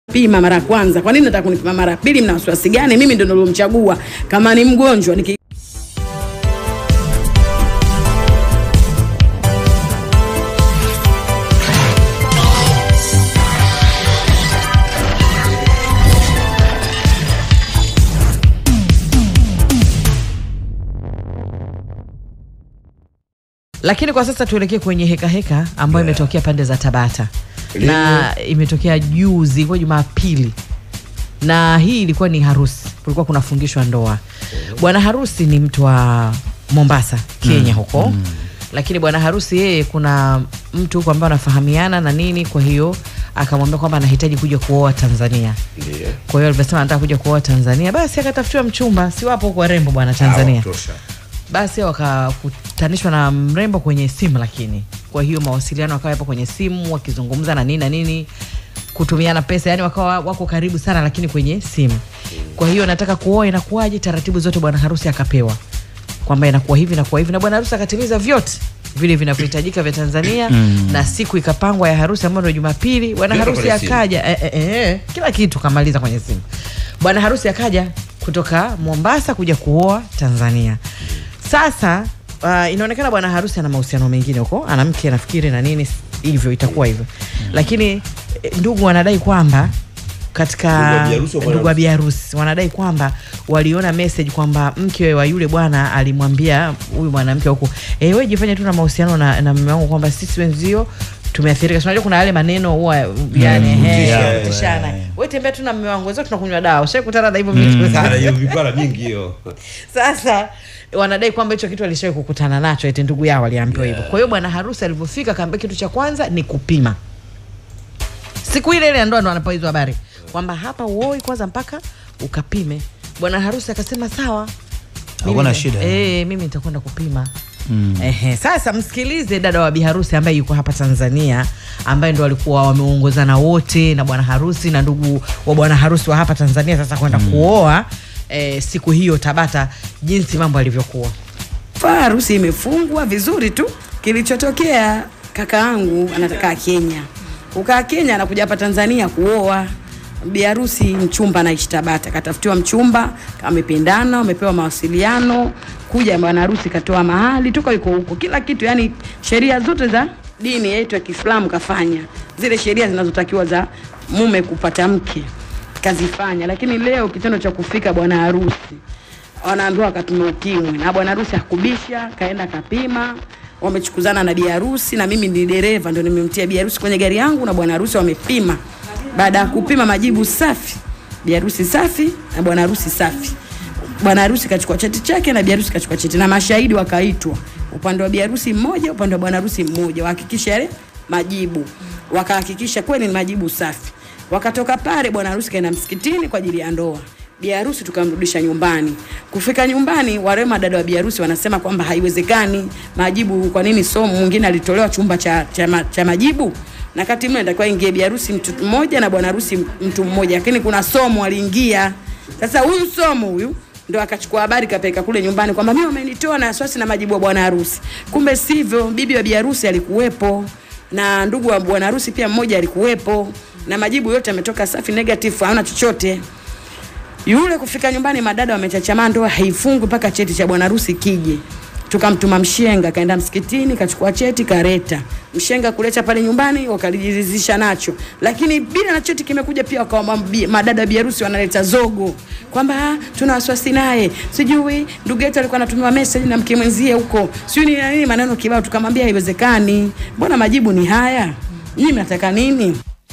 pima mara ya kwanza, kwa nini nataka kunipima mara ya pili? Mna wasiwasi gani? Mimi ndo nilomchagua. Kama ni mgonjwa niki Lakini kwa sasa tuelekee kwenye heka heka ambayo imetokea pande za Tabata na imetokea juzi kwa Jumapili, na hii ilikuwa ni harusi, kulikuwa kunafungishwa ndoa. Bwana harusi ni mtu wa Mombasa, Kenya huko lakini bwana harusi yeye, kuna mtu huko ambaye anafahamiana na nini, kwa hiyo akamwambia kwamba anahitaji kuja kuoa Tanzania. Kwa hiyo alivyosema anataka kuja kuoa Tanzania, basi akatafutiwa mchumba, si wapo huko warembo bwana Tanzania basi wakakutanishwa na mrembo kwenye simu, lakini kwa hiyo mawasiliano wakawa yapo kwenye simu wakizungumza na nini na nini, kutumiana pesa, yani wakawa wako karibu sana, lakini kwenye simu. Kwa hiyo nataka kuoa, inakuwaje? Taratibu zote bwana harusi akapewa kwamba inakuwa hivi inakuwa hivi, na bwana harusi akatimiza vyote vile vinavyohitajika vya Tanzania na siku ikapangwa ya harusi ambayo ndio Jumapili. Bwana Vyote harusi kwenye simu. akaja eh, eh, eh, kila kitu kamaliza kwenye simu. Bwana harusi akaja kutoka Mombasa kuja kuoa Tanzania. Sasa uh, inaonekana bwana harusi ana mahusiano mengine huko, ana mke nafikiri na nini hivyo, itakuwa hivyo lakini eh, ndugu wanadai kwamba katika Ndugu wa biharusi wa bwana ndugu wa harusi. biharusi wanadai kwamba waliona message kwamba mke wa yule bwana alimwambia huyu mwanamke huku, eh, wewe jifanye tu na mahusiano na, na mume wangu kwamba sisi wenzio tumeathirika. Si Unajua kuna yale maneno huwa yani Mm, eh, kutishana, kutishana. eh. Wewe tembea tu na mume wangu, wenzio tunakunywa dawa. Ushakutana na hivyo vitu Sana hiyo vipara mingi hiyo. sasa wanadai kwamba hicho kitu alishawahi kukutana nacho, eti ndugu yao aliambiwa hivyo. Kwa hiyo bwana harusi alivyofika, akaambia kitu cha kwanza ni kupima. Siku ile ile ya ndoa ndo anapewa hizo habari kwamba hapa uoi kwanza mpaka ukapime. Bwana harusi akasema sawa, Hakuna Mimi- shida. eh, mimi nitakwenda kupima. Ehe, sasa msikilize dada wa biharusi ambaye yuko hapa Tanzania ambaye ndo walikuwa wameongozana wote na bwana harusi na ndugu wa bwana harusi wa hapa Tanzania sasa kwenda kuoa eh, siku hiyo Tabata, jinsi mambo yalivyokuwa. Fa, harusi imefungwa vizuri tu. Kilichotokea kaka yangu anataka Kenya, kukaa Kenya anakuja hapa Tanzania kuoa biharusi. Mchumba anaishi Tabata, katafutiwa mchumba, amependana, wamepewa mawasiliano, kuja bwana harusi katoa mahali, toka yuko huko, kila kitu, yani sheria zote za dini yetu ya Kiislamu kafanya, zile sheria zinazotakiwa za mume kupata mke kazifanya, lakini leo kitendo cha kufika bwana harusi wanaambiwa wakapima ukimwi na bwana harusi hakubisha, kaenda kapima. Wamechukuzana na bi harusi na mimi ni dereva, ndo nimemtia bi harusi kwenye gari yangu na bwana harusi wamepima. Baada ya kupima majibu safi, bi harusi safi na bwana harusi safi. Bwana harusi kachukua cheti chake na bi harusi kachukua cheti na mashahidi wakaitwa, upande wa bi harusi mmoja, upande wa bwana harusi mmoja, wahakikisha yale majibu, wakahakikisha kweli ni majibu safi. Wakatoka pale, bwana harusi kaenda msikitini kwa ajili ya ndoa bi harusi tukamrudisha nyumbani. Kufika nyumbani, warema dada wa bi harusi wanasema kwamba haiwezekani majibu. Kwa nini somo mwingine alitolewa chumba cha, cha, ma- cha majibu na kati mle natakiwa ingie bi harusi mtu mmoja na bwana harusi mtu mmoja, lakini kuna somo aliingia. Sasa huyu somo huyu ndo akachukua habari kapeleka kule nyumbani kwamba mimi wamenitoa na wasiwasi na majibu ya bwana harusi. Kumbe sivyo, bibi wa bi harusi alikuwepo na ndugu wa bwana harusi pia mmoja alikuwepo, na majibu yote yametoka safi, negative, haona chochote yule kufika nyumbani, madada wamechachamaa, ndoa haifungwi mpaka cheti cha bwana harusi kije. Tukamtuma mshenga, kaenda msikitini, kachukua cheti, kareta mshenga kuleta pale nyumbani, wakalijizisha nacho, lakini bila na cheti kimekuja pia, wakawa mabi- madada bi harusi wanaleta zogo kwamba "Ah, tuna wasiwasi naye, sijui ndugu yetu alikuwa anatumiwa message na mke mwenzie huko, sijui ni na nini, maneno kibao. Tukamwambia haiwezekani, mbona majibu ni haya, nyinyi mnataka nini?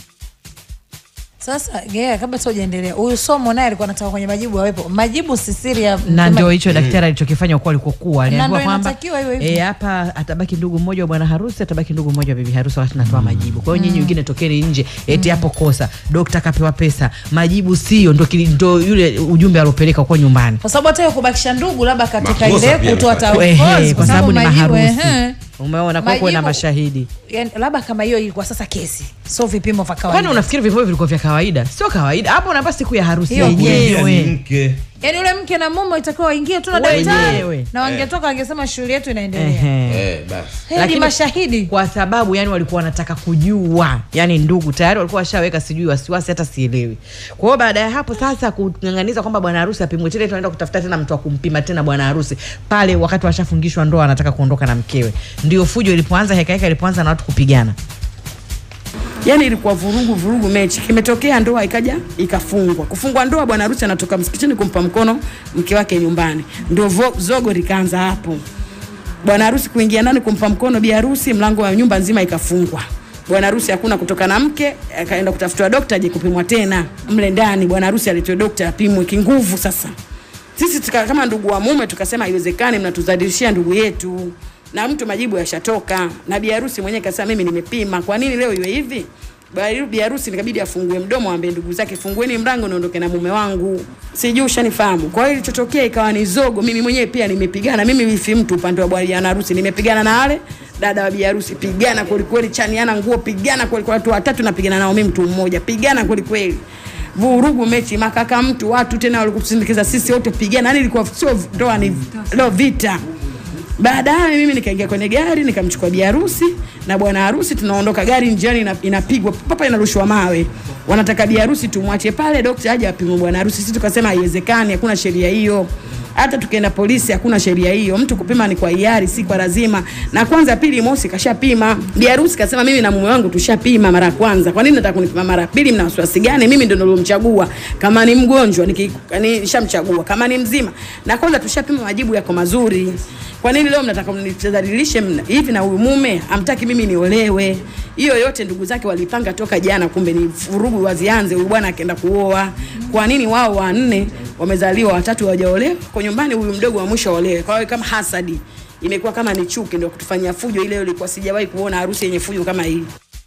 Sasa yeah, kabla tu hujaendelea, huyu somo naye alikuwa anataka kwenye majibu awepo. Majibu si siri ya na ndio hicho daktari alichokifanya kwa alikokuwa aliambiwa ndio kwamba inatakiwa iwe hivyo. eh, hapa atabaki ndugu mmoja wa bwana harusi, atabaki ndugu mmoja wa bibi harusi wakati natoa majibu. Kwa hiyo nyinyi wengine tokeni nje, eti hapo kosa, dokta kapewa pesa, majibu sio, ndo kili- ndo yule ujumbe aliopeleka kwa nyumbani kwa sababu hata hiyo kubakisha ndugu labda katika Makosa ile pia kutoa amefanya. taarifa Ehe, kwa sababu ni majibu, maharusi. ehe. Umeona, kwa kuwa na Majibu- mashahidi. Yani, labda kama hiyo ilikuwa sasa kesi, sio vipimo vya Kwani kawaida. unafikiri vipimo vilikuwa vya kawaida? Sio kawaida. Hapo unaambia siku ya harusi Hiyo yenyewe. Ni mke. yaani yule mke na mume itakiwa waingie tu na Wenyewe. daktari na wangetoka wangesema shughuli yetu inaendelea Ehe. Eh, basi. hedi Lakini- mashahidi kwa sababu yani walikuwa wanataka kujua yani ndugu tayari walikuwa washaweka sijui wasiwasi hata sielewi kwa hiyo baada ya hapo sasa kung'ang'aniza kwamba bwana harusi apimwe tena tunaenda kutafuta tena mtu wa kumpima tena bwana harusi pale wakati washafungishwa ndoa anataka kuondoka na mkewe ndio fujo ilipoanza hekaheka ilipoanza na watu kupigana yani ilikuwa vurugu vurugu mechi kimetokea ndoa ikaja ikafungwa kufungwa ndoa bwana harusi anatoka msikitini kumpa mkono mke wake nyumbani ndio vo- zogo likaanza hapo bwana harusi kuingia ndani kumpa mkono bi harusi mlango wa nyumba nzima ikafungwa bwana harusi hakuna kutoka na mke akaenda kutafutiwa dokta aje kupimwa tena mle ndani bwana harusi alitoe dokta apimwe kinguvu sasa sisi tuka, kama ndugu wa mume tukasema haiwezekani mnatuzalishia ndugu yetu na mtu majibu yashatoka na bi harusi mwenyewe kasema mimi nimepima kwa nini leo iwe hivi Ba- bi harusi nikabidi afungue mdomo ambe ndugu zake fungueni mlango niondoke na mume wangu sijui ushanifahamu kwa hiyo ilichotokea ikawa ni zogo mimi mwenyewe pia nimepigana mimi wifi mtu upande wa bwana harusi nimepigana na wale dada wa bi harusi pigana kwelikweli chaniana nguo pigana kwelikweli watu watatu napigana nao mimi mtu mmoja pigana kwelikweli vurugu mechi makaka mtu watu tena walikusindikiza sisi wote pigana yani ilikuwa sio ndoa ni leo vita baadaye mimi nikaingia kwenye gari nikamchukua bi harusi na bwana harusi tunaondoka gari njiani ina- inapigwa papa inarushwa mawe wanataka bi harusi tumwache pale dokta aje apimwe bwana harusi sisi tukasema haiwezekani hakuna sheria hiyo hata tukienda polisi hakuna sheria hiyo mtu kupima ni kwa hiari si kwa lazima na kwanza pili mosi kashapima bi harusi kasema mimi na mume wangu tushapima mara ya kwanza kwa nini nataka kunipima mara ya pili mna wasiwasi gani mimi ndo nilomchagua kama ni mgonjwa niki- ni- nishamchagua kama ni mzima na kwanza tushapima majibu yako mazuri kwa nini leo mnataka mnidhalilishe mna- hivi na huyu mume amtaki mimi niolewe hiyo yote ndugu zake walipanga toka jana kumbe ni vurugu wazianze huyu bwana akaenda kuoa kwa nini wao wanne wamezaliwa watatu hawajaolewa kwa nyumbani huyu mdogo wa mwisho aolewe kwa hiyo kama hasadi imekuwa kama ni chuki ndio kutufanyia fujo ile ilikuwa sijawahi kuona harusi yenye fujo kama hii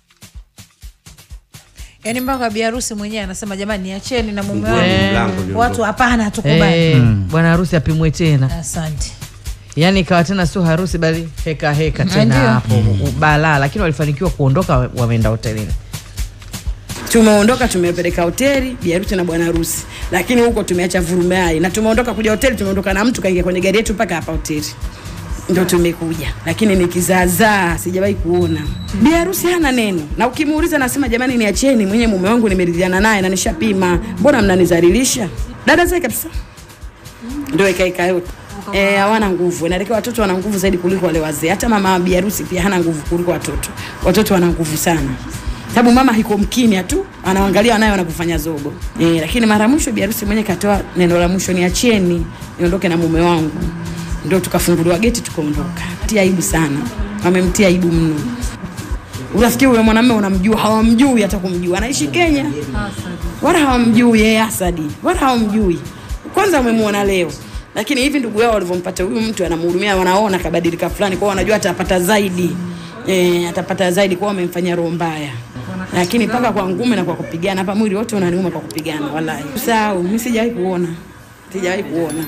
yaani mpaka biharusi mwenyewe anasema jamani niacheni na mume Fungueni wangu mlango niondoke. watu hapana hatukubali Eh, bwana harusi apimwe tena asante yani ikawa tena sio harusi bali heka heka tena Ndio. hapo balaa lakini walifanikiwa kuondoka wa- wameenda hotelini tumeondoka tumepeleka hoteli biharusi na bwana harusi lakini huko tumeacha vurumai na tumeondoka kuja hoteli tumeondoka na mtu kaingia kwenye gari yetu mpaka hapa hoteli ndo tumekuja lakini ni kizaazaa sijawahi kuona biharusi hana neno na ukimuuliza nasema jamani niacheni mwenye mume wangu nimeridhiana naye na nishapima mbona mnanizalilisha dada zake kabisa ndo ikaika yote Eh, hawana nguvu inaelekea watoto wana nguvu zaidi kuliko wale wazee hata mama biharusi pia hana nguvu kuliko watoto watoto wana nguvu sana sababu mama hiko mkimya tu anaangalia wanaye wanapofanya zogo eh, lakini mara ya mwisho biharusi mwenyewe katoa neno la mwisho niacheni niondoke na mume wangu ndio tukafunguliwa geti tukaondoka tia aibu sana wamemtia aibu mno unafikiri huyo mwanamume unamjua hawamjui hata kumjua anaishi kenya wala hawamjui yeye asadi wala hawamjui kwanza wamemuona leo lakini hivi ndugu yao walivyompata huyu mtu anamhurumia wanaona kabadilika fulani kwao wanajua atapata zaidi e, atapata zaidi kwao wamemfanyia roho mbaya lakini mpaka kwa ngumi na kwa kupigana hapa mwili wote unaniuma kwa kupigana wallahi usahau mimi sijawahi kuona sijawahi kuona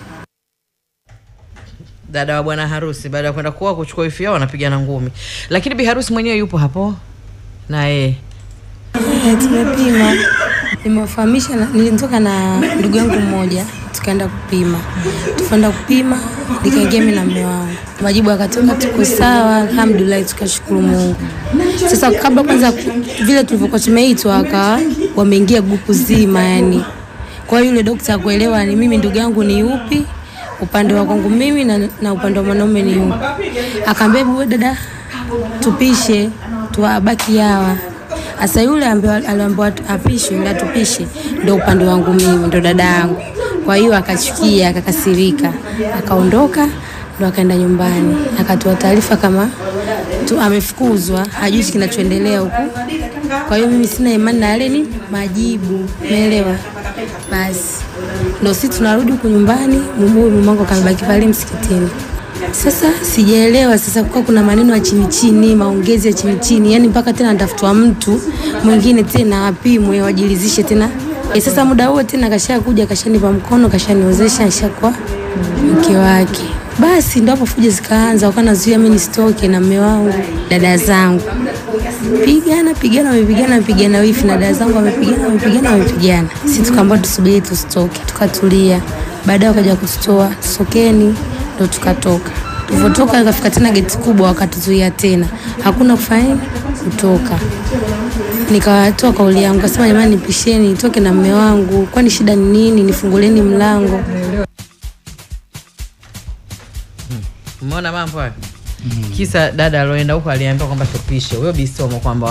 dada wa bwana harusi baada ya kwenda kuoa kuchukua ifi yao wanapigana ngumi lakini bi harusi mwenyewe yupo hapo na yeye Eh, tumepima nimewafahamisha na- nilitoka na ndugu yangu mmoja tukaenda kupima tukaenda kupima nikaingia mi na mme wangu majibu akatoka tuko sawa alhamdulillah tukashukuru mungu sasa kabla kwanza ku- vile tulivyokuwa tumeitwa akawa wameingia grupu zima yani kwa hiyo yule dokta akuelewa ni mimi ndugu yangu ni upi upande wa kwangu mimi na, na upande wa mwanaume ni upi akaambia hebu we dada tupishe tuwabaki hawa sasa yule ambaye aliambiwa atu- apishwe ili atupishe ndo upande wangu mimi ndo dada yangu kwa hiyo akachukia akakasirika akaondoka ndo akaenda nyumbani akatoa taarifa kama tu amefukuzwa hajui kinachoendelea huku kwa hiyo mimi sina imani na yale ni majibu umeelewa basi ndo si tunarudi huku nyumbani mumu mumangu akamebaki pale msikitini sasa sijaelewa sasa kuwa kuna maneno ya chini chini maongezi ya chini chini yani mpaka tena natafutwa mtu mwingine tena apimwe wajilizishe tena e, sasa muda huo tena kashakuja kashanipa mkono kashaniozesha nishakuwa mke wake basi ndo hapo fujo zikaanza wakawa nazuia mi nisitoke na mme wangu dada zangu pigana pigana, wamepigana wamepigana, wifi na dada zangu wamepigana wamepigana wamepigana. Sisi tukaambiwa tusubiri tusitoke, tukatulia. Baadaye wakaja kututoa, sokeni, ndo tukatoka. Tulivyotoka ikafika tena geti kubwa, wakatuzuia tena, hakuna kufanya nini, kutoka. Nikawatoa kauli yangu, kasema jamani, nipisheni nitoke na mme wangu, kwani shida ni nini? Nifunguleni mlango. Umeona mambo hayo? Kisa dada aloenda huko aliambiwa kwamba tupishe huyo bisomo kwamba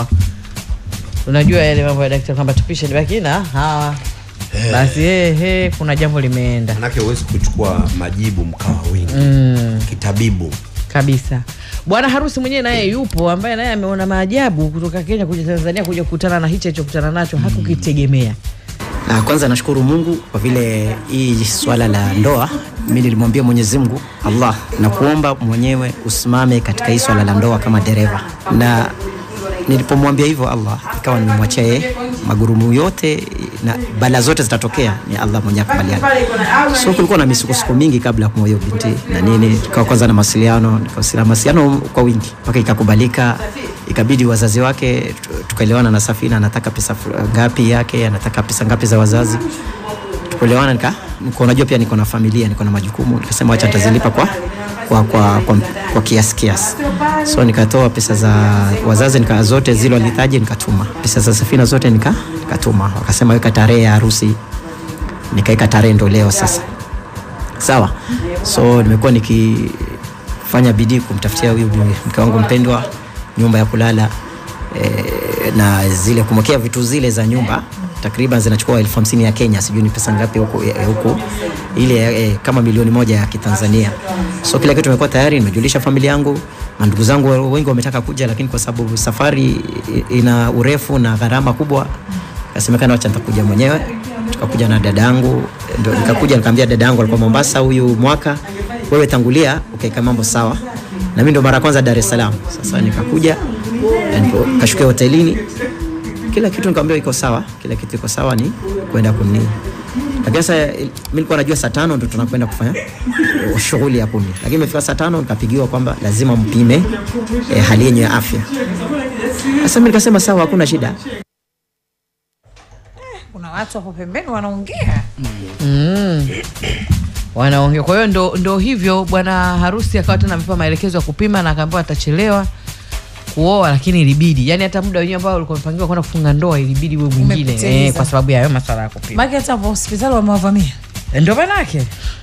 unajua yale mambo ya daktari kwamba tupishe libaki na hawa basi he, he, kuna jambo limeenda manake huwezi kuchukua majibu mkawa wingi mm, kitabibu kabisa. Bwana harusi mwenyewe naye yupo, ambaye naye ameona maajabu kutoka Kenya kuja Tanzania kuja kukutana na hichi alichokutana nacho hakukitegemea. Na kwanza nashukuru Mungu kwa vile hii swala la ndoa, mimi nilimwambia Mwenyezi Mungu Allah, na kuomba mwenyewe usimame katika hii swala la ndoa kama dereva, na nilipomwambia hivyo Allah ikawa nimemwachia yeye magurumu yote na bala zote zitatokea, ni Allah mwenyewe akubaliana. So kulikuwa na misukosuko mingi kabla ya kumwoa hiyo binti na nini, tukawa kwanza na mawasiliano, nikawasiliana mawasiliano kwa wingi mpaka ikakubalika, ikabidi wazazi wake tu- tukaelewana na Safina, anataka pesa fu- ngapi yake, anataka pesa ngapi za wazazi tukuelewana, nika niko najua pia niko na familia, niko na majukumu, nikasema acha nitazilipa kwa kwa, kwa, kwa, kwa kiasi kiasi. So nikatoa pesa za wazazi nika zote zile walihitaji nikatuma, pesa za Safina zote nika nikatuma, wakasema weka tarehe ya harusi, nikaeka tarehe ndo leo sasa. Sawa, so nimekuwa nikifanya bidii kumtafutia huyu bi- mke wangu mpendwa nyumba ya kulala e, na zile kumwekea vitu zile za nyumba takriban zinachukua elfu hamsini ya Kenya, sijui ni pesa ngapi huku eh, huku ile eh, kama milioni moja ya Kitanzania. So kila kitu imekuwa tayari, nimejulisha familia yangu, mandugu zangu wengi wametaka kuja, lakini kwa sababu safari i- ina urefu na gharama kubwa, kasemekana wacha nitakuja mwenyewe. Tukakuja na dadangu, ndio nikakuja nikamwambia dadangu alikuwa Mombasa huyu mwaka, wewe tangulia ukaeka mambo sawa, na mimi ndo mara ya kwanza Dar es Salaam. Sasa nikakuja na nipo- kashukia hotelini kila kitu nikamwambia iko sawa, kila kitu iko sawa, ni kwenda kuni. Lakini sasa eh, mimi nilikuwa najua saa tano ndo tunakwenda kufanya eh, shughuli ya kuni, lakini imefika saa tano nikapigiwa kwamba lazima mpime eh, hali yenye ya afya. Sasa mimi nikasema sawa, hakuna shida. kuna watu hapo pembeni wanaongea mm. wanaongea. Kwa hiyo ndo, ndo hivyo bwana harusi akawa tena amepewa maelekezo ya kupima na akaambiwa atachelewa kuoa, lakini ilibidi, yani hata muda wenyewe ambao ulikuwa umepangiwa kwenda kufunga ndoa ilibidi uwe mwingine Umepitiliza. eh, kwa sababu ya hayo maswala ya kupima. maki hata hapo hospitali wamewavamia Ndo manake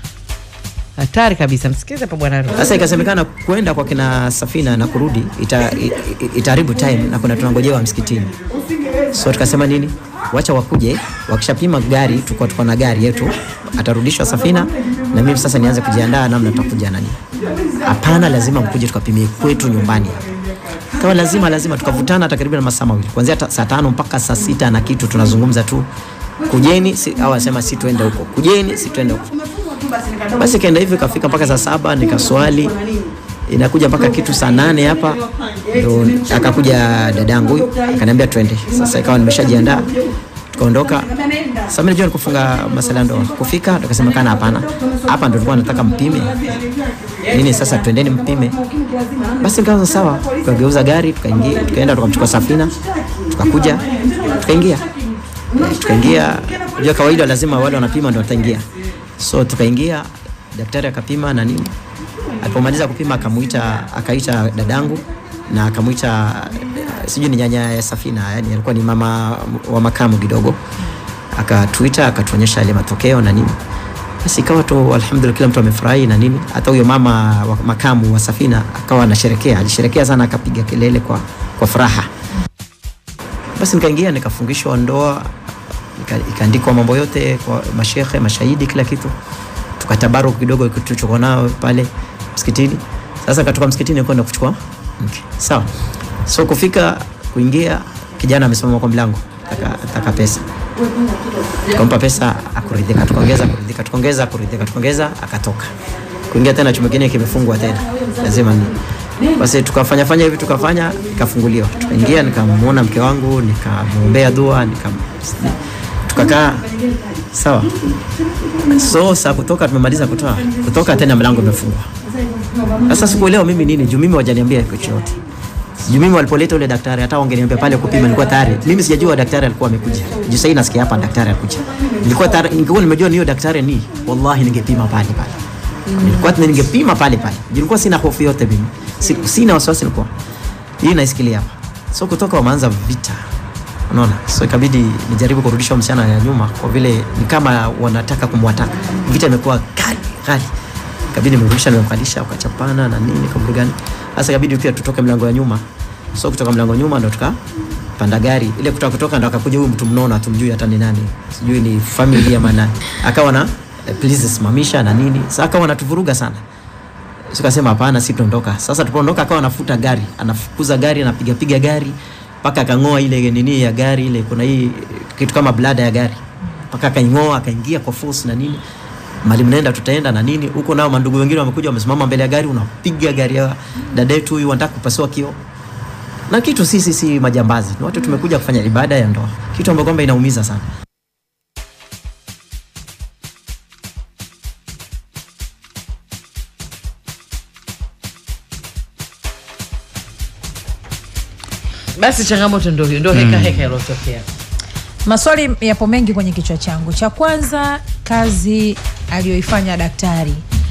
hatari kabisa. Msikize hapa bwana harusi. Sasa ikasemekana kwenda kwa kina Safina na kurudi ita, i- i- itaharibu time na kuna tunangojewa msikitini. So tukasema nini, wacha wakuje, wakishapima gari, tuko tuko na gari yetu, atarudishwa Safina na mimi sasa nianze kujiandaa namna tutakuja nani. Hapana, lazima mkuje tukapimie kwetu nyumbani. Kawa lazima lazima, tukavutana takriban masaa mawili kuanzia ta- saa tano mpaka saa sita na kitu, tunazungumza tu, kujeni si, au asema si tuende huko, kujeni si tuende huko basi kaenda hivyo ikafika mpaka saa saba nikaswali inakuja mpaka kitu saa nane hapa ndo akakuja dadangu huyu akaniambia twende sasa ikawa nimeshajiandaa tukaondoka sasa mimi najua nikufunga masala ya ndoa kufika tukasema kana hapana hapa ndo tulikuwa nataka mpime nini sasa twendeni mpime basi nikaanza sawa tukageuza gari tukaingia tukaenda tukamchukua safina tukakuja tukaingia Eh, tukaingia unajua kawaida lazima wale wanapima ndo wataingia so tukaingia daktari akapima na nini alipomaliza kupima akamuita akaita dadangu na akamuita eh, sijui ni nyanya ya safina yani alikuwa ni mama wa makamu kidogo akatuita akatuonyesha yale matokeo na nini basi ikawa tu alhamdulillah kila mtu amefurahi na nini hata huyo mama wa makamu wa safina akawa anasherekea alisherekea sana akapiga kelele kwa, kwa furaha basi nikaingia nikafungishwa ndoa nika- ikaandikwa mambo yote kwa mashekhe mashahidi kila kitu tukatabaruku kidogo tulichokuwa nao pale msikitini sasa katoka msikitini kwenda kuchukua mke sawa so kufika kuingia kijana amesimama kwa mlango taka, taka pesa tukampa pesa akuridhika tukaongeza kuridhika tukaongeza kuridhika tukaongeza akatoka kuingia tena chumba kingine kimefungwa tena lazima ni basi tukafanya fanya hivi tukafanya ikafunguliwa tukaingia nikamuona mke wangu nikamwombea dua nika tukakaa sawa so saa kutoka tumemaliza kutoa kutoka tena mlango umefungwa sasa sikuelewa mimi nini juu mimi wajaniambia kitu chochote Juu mimi walipoleta ule daktari hata wangeniambia pale kupima nilikuwa tayari. Mimi sijajua daktari alikuwa amekuja. Juu sasa nasikia hapa daktari alikuja. Nilikuwa tayari ningekuwa nimejua ni hiyo daktari ni wallahi ningepima pale pale. Nilikuwa ningepima pale pale. Juu nilikuwa sina hofu yote mimi. Si- Sina wasiwasi nilikuwa. Hii naisikilia hapa. So kutoka wameanza vita. Unaona? So ikabidi nijaribu kurudisha msichana ya nyuma kwa vile ni kama wanataka kumwataka. Vita imekuwa kali kali. Ikabidi nimrudisha nimemkalisha wakachapana na nini kwa gani. Sasa ikabidi pia tutoke mlango ya nyuma. So kutoka mlango wa nyuma ndo tuka panda gari ile kutoka kutoka ndo akakuja huyu mtu mnona tumjui hata ni nani sijui ni family ama nani akawa na eh, please simamisha na nini sasa akawa anatuvuruga sana tukasema hapana si tuondoka sasa tupoondoka akawa anafuta gari anafukuza gari anapiga piga gari mpaka akang'oa ile nini ya gari ile kuna hii kitu kama blada ya gari mpaka akaing'oa akaingia kwa force na nini mali mnaenda tutaenda na nini huko nao mandugu wengine wamekuja wamesimama mbele ya gari unapiga gari ya dada yetu huyu wanataka kupasua kioo na kitu sisi si majambazi ni watu tumekuja kufanya ibada ya ndoa kitu ambacho kwamba inaumiza sana basi changamoto ndo hiyo ndo heka heka ilotokea maswali yapo mengi kwenye kichwa changu cha kwanza kazi aliyoifanya daktari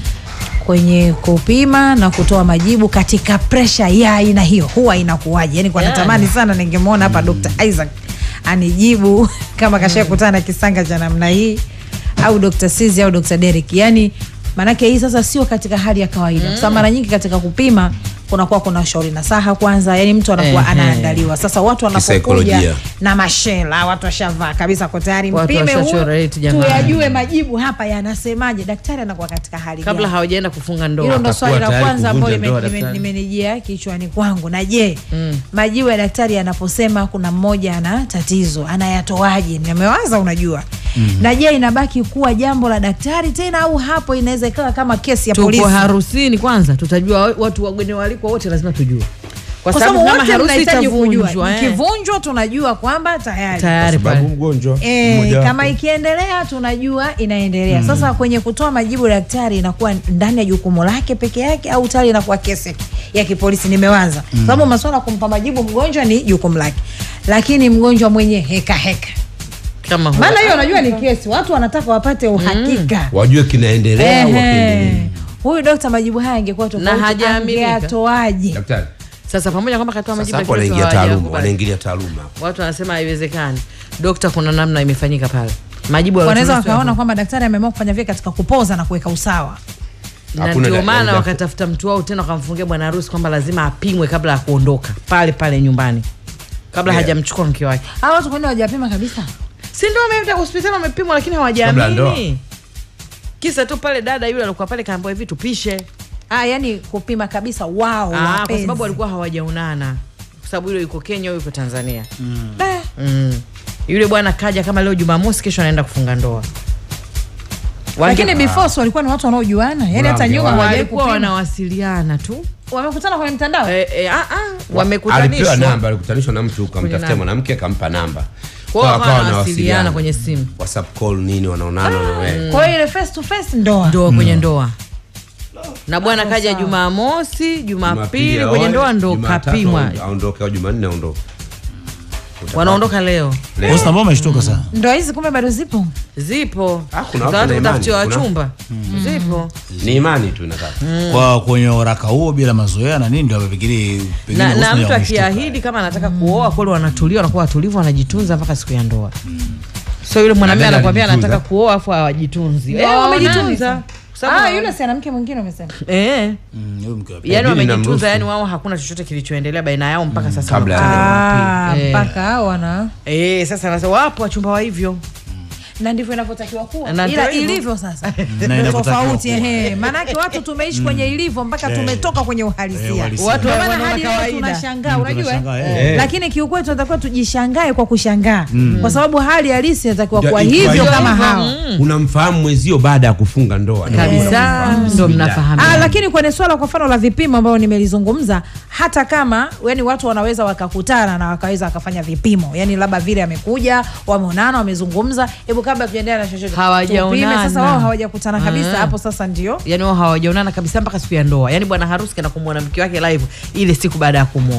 kwenye kupima na kutoa majibu katika presha ya aina hiyo huwa inakuwaje yani kwa Yani. natamani sana ningemwona hapa dr isaac anijibu kama kashakutana na kisanga cha namna hii au dr sizi au dr derek yani maanake hii sasa sio katika hali ya kawaida kwa sababu mara nyingi katika kupima kunakuwa kuna shauri na saha kwanza yani mtu anakuwa Ehe. anaandaliwa sasa watu wanapokuja Kisaikolojia. na mashela watu washavaa kabisa kwa tayari Watu mpime huyu, washachora eti jamani. tuyajue majibu hapa yanasemaje daktari anakuwa katika hali kabla gani? hawajaenda kufunga hilo ndoa ndo Atakuwa swali la tayari kwanza ambalo kuvunja ndoa lime- lime- daktari. limenijia kichwani kwangu na je majibu ya daktari yanaposema kuna mmoja ana tatizo anayatoaje nimewaza unajua na je inabaki kuwa jambo la daktari tena au hapo inaweza ikawa kama kesi ya polisi tuko harusini kwanza tutajua wa- watu wageni walikwa wote lazima tujue kwa kwa sababu sababu kama wote harusi mnahitaji kujua itavunjwa eh, ikivunjwa tunajua kwamba tayari tayari sababu pale mgonjwa E, mmoja kama wapo. ikiendelea tunajua inaendelea mm. Sasa kwenye kutoa majibu daktari inakuwa ndani ya jukumu lake peke yake au tayari inakuwa kesi ya kipolisi? Nimewaza mm. sababu masuala ya kumpa majibu mgonjwa ni jukumu lake, lakini mgonjwa mwenye heka heka, kama huwa. maana hiyo unajua ni kesi, watu wanataka wapate uhakika wajue kinaendelea au Ehe. wakiendelea. Huyu dokta majibu haya angekuwa tofauti, hajaaminika. angetoaje? daktari sasa pamoja kwamba katoa sasa majibu hapo lakini wanaingia watu taaluma hawajakubali. wanaingilia taaluma watu wanasema haiwezekani dokta kuna namna imefanyika pale majibu ya Wanaweza watumishi wakaona wako. kwamba daktari ameamua kufanya vile katika kupoza na kuweka usawa. na Hakuna ndio da- maana da- wakatafuta mtu wao tena wakamfungia bwana harusi kwamba lazima apimwe kabla ya kuondoka pale pale nyumbani kabla Yeah. hajamchukua mke wake Hawa watu kwani hawajapima kabisa? si ndio wameenda hospitali wamepimwa lakini Kabla ya ndoa. hawajaamini kisa tu pale dada yule alikuwa pale kaambiwa hivi tupishe Ah, yani kupima kabisa wao Ah, kwa wapenzi. sababu walikuwa hawajaonana kwa sababu yule yuko kenya huyu yuko tanzania Eh, mm. yule bwana kaja kama leo jumamosi kesho anaenda kufunga ndoa Wange- lakini before si walikuwa ni watu wanaojuana yani hata Wange- nyuma hawajawahi walikuwa kupima. wanawasiliana tu wamekutana kwenye mtandao eh, eh, ah, ah, alipewa wamekutanishwa namba alikutanishwa na mtu Kwenye kamtafutia namba. mwanamke akampa namba Kwa Kwa hiyo wakawa wakawa wanawasiliana wanawasiliana. kwenye simu whatsapp call nini wanaonana na wewe kwa hiyo ile face to face ndoa ndoa kwenye ndoa na bwana kaja jumamosi jumapili aoe, kwenye ndoa ndo Jumatatu kapimwa aondoke au jumanne aondoke wanaondoka leo Leo. Bosi ambao umeshtuka sana. ndoa hizi kumbe bado zipo zipo Ah, kuna Za watu watu na kutafutiwa imani, kuna- wachumba zipo ni imani tu inakaa Kwa kwenye waraka huo bila mazoea na nini ndio amefikiri pengine na, na Husna mtu ya umeshtuka. akiahidi kama anataka kuoa kweli wanatulia wanakuwa watulivu wanajitunza mpaka siku ya ndoa so yule mwanamume Dada anakuambia alijitunza. anataka kuoa afu hawajitunzi Ndio, Eh, wamejitunza wamejitunza. Kwa sababu ah, wa- yule si ana mke mwingine umesema eh Mm, huyo mke wa pili. yani Dini wamejitunza inamruhusu. yani wao hakuna chochote kilichoendelea baina yao mpaka sasa kabla ya wanakutana Ah, Jumapili. Eh. mpaka wana Eh, sasa nasa wapo wachumba wa hivyo na ndivyo inavyotakiwa kuwa Na ila ndio hivyo. ilivyo sasa Na inavyotakiwa tofauti kuwa. ehe maanake watu tumeishi kwenye ilivyo mpaka Eh. tumetoka kwenye Eh, uhalisia uhalisia. Watu Ndio maana wanaona hadi leo kawaida. tunashangaa Mm, unajua eh? tunashangaa, eh. Eh. lakini kiukweli tunatakiwa tujishangae kwa kushangaa kwa sababu hali halisi inatakiwa Ndio, kuwa ikiwa hivyo hivyo. kama hawa unamfahamu mwezio baada ya kufunga ndoa kabisa ndo Ah, mnafahamia lakini kwenye swala kwa mfano la vipimo ambayo nimelizungumza hata kama yani watu wanaweza wakakutana na wakaweza wakafanya vipimo yani labda vile amekuja wameonana wamezungumza hebu kabla tujaendelea na chochote Hawajaonana. tupime. sasa wao hawajakutana kabisa Mm. hapo sasa ndio yani wao hawajaonana kabisa mpaka siku ya ndoa yani bwana harusi kana kumwona mke wake live ile siku baada ya kumwoa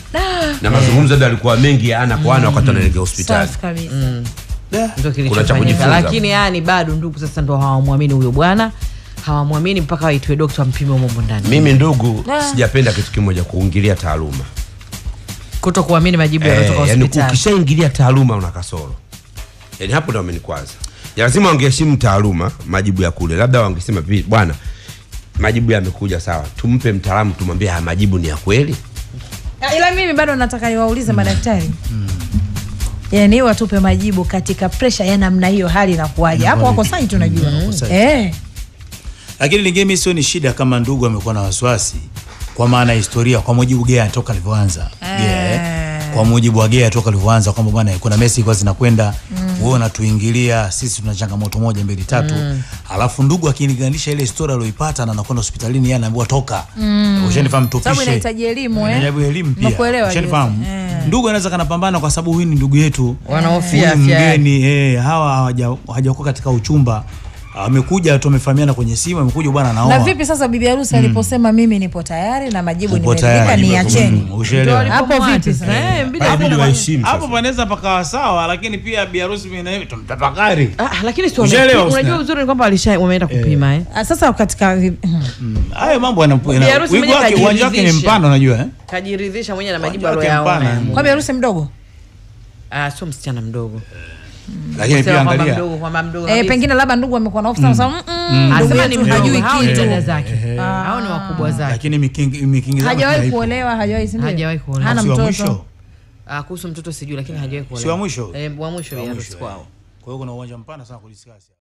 na mazungumzo labda alikuwa mengi ya ana kwa ana wakati anaelekea hospitali Safi kabisa. ndio Kuna cha kilichofanyika kujifunza. lakini yani bado ndugu sasa ndo hawamwamini huyo bwana hawamwamini mpaka waitwe dokta wampime umomo ndani mimi ndugu sijapenda kitu kimoja kuingilia taaluma kuto kuamini majibu yanayotoka Eh, yani hospitali ukishaingilia taaluma una kasoro yani hapo ndo amenikwaza ya lazima wangeheshimu taaluma majibu ya kule labda wangesema vi bwana majibu yamekuja sawa tumpe mtaalamu tumwambie haya majibu ni ya kweli Ah, ila mimi bado nataka niwaulize madaktari yani watupe majibu katika presha ya namna hiyo hali inakuwaje hapo wako sai tunajua sahi. eh. lakini lingine mi sio ni shida kama ndugu amekuwa na wasiwasi kwa maana ya historia kwa mujibu Gea toka alivyoanza Gea, eh. kwa mujibu wa Gea toka alivyoanza kwamba bwana kuna mesi ilikuwa zinakwenda wewe unatuingilia sisi tuna changamoto moja mbili tatu alafu ndugu akilinganisha ile historia aliyoipata na anakwenda hospitalini yeye anaambiwa toka ushanifahamu sababu tupishe inahitaji elimu eh. Inahitaji elimu pia Nakuelewa, ushanifahamu Jose. Eh. ndugu anaweza kanapambana kwa sababu huyu ni ndugu yetu Wanahofia Huyu afya yake. mgeni eh, hawa hawaja- hawajakuwa katika uchumba amekuja tu amefahamiana kwenye simu amekuja bwana anaoa na vipi sasa bibi harusi aliposema mimi nipo tayari na majibu Upo nimeridhika tayari. niacheni Mm, ushaelewa. Ndio Hapo alipomwacha vipi sasa? sasa? Eh, mbidi Inabidi hapo- waheshimu hapo sasa. panaweza pakawa sawa lakini pia biharusi mimi na hivi tumtafakari Ah, lakini si Ushaelewa, wame- unajua Husna? uzuri ni kwamba walisha wameenda kupima eh. Ah, sasa katika vi- Mm, hayo mambo yana- yana- Biharusi wigo mwenyewe wake uwanja wake ni kajiridhisha. mpana unajua eh? kajiridhisha mwenyewe na majibu Uwanja wake aliyoyaona mpana. kwa bibi harusi mdogo ah sio msichana mdogo lakini Sema pia kwamba angalia mdogo kwamba mdogo eh, kabisa. pengine labda ndugu amekuwa na hofu sana sababu mm, ndugu Asema ni yetu mdogo, hajui hao ni kitu dada zake hao ni wakubwa zake lakini mikingi mikingi zao hajawahi haipo. kuolewa hajawahi si ndio? Hajawahi kuolewa. hana Si wa mtoto mwisho Ah, kuhusu mtoto sijui lakini hajawahi kuolewa Si wa mwisho? eh, wa mwisho Wa ya mwisho, harusi kwao Kwa hiyo kuna uwanja mpana sana kudiskasi